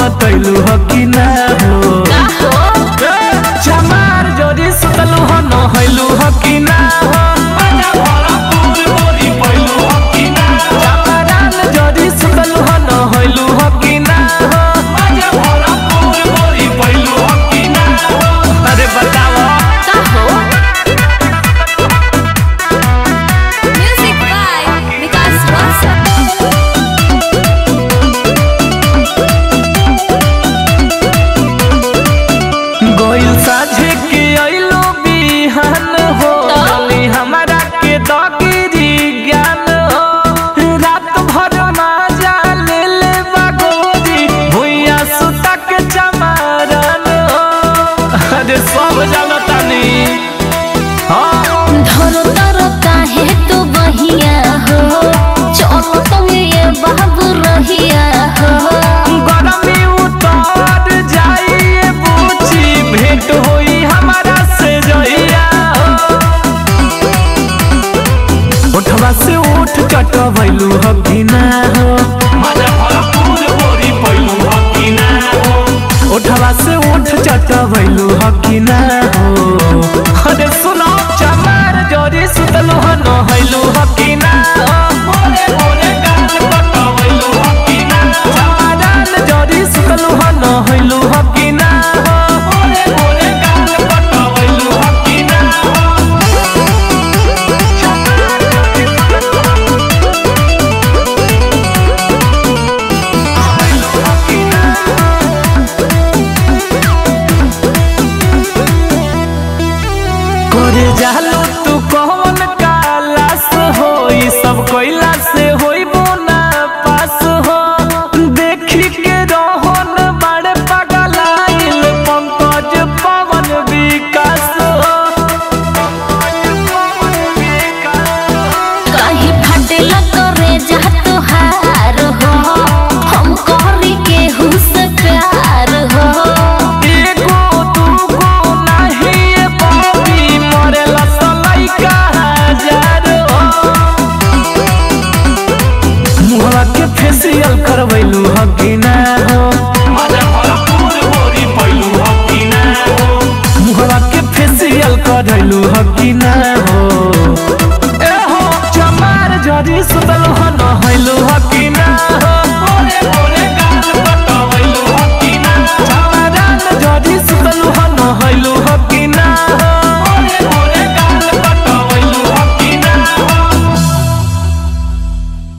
बतैलू ह कि ना हो चमार जोरी सुतलू ह नहैलू ह कि ना हो चमारान जोरी सुतलू ह नहैलू ह कि ना हो अरे बताओ Music by Vikas Rosas. गोइल साझे के अइलो बिहान हो चली हमारा के दगिरी ज्ञान हो रात भर माजा ले ले बागोरी भुइया सुता के चमारन हो अरे सब जानतानी हाँ धरो धरो काहे तू बहिया हो चलो तुम ये बाबू रहिया हो गरमी उतर जाइए बूची भेंट होई हमारा से जइया उठवा से उठ चटवैलू हो कि ना हो उठवा से उठ चटवैलू हो कि ना हो अरे सुनो चमार जोरी सुतलू हो नहैलू हो कि ना हो चमारान जोरी सुतलू हो नहैलू हो कि ना हो करे जालो तू कौन कालास हो ई सब कोइला से होइबो ना पास हो देखी के रोहन बड़े पगलाइल पंकज पवन विकास हो कहीं फटेला करे जा तोहार हो हम करी के हुस प्यार हो एगो दूगो नाही ए बाबी मरेला सलाई का हजार हो मुहवा के फेसियल करवैलू ह कि ना हो मुहवा के फेसियल करैलू ह कि ना हो ए हो चमार जरी सुतल ह नहैलू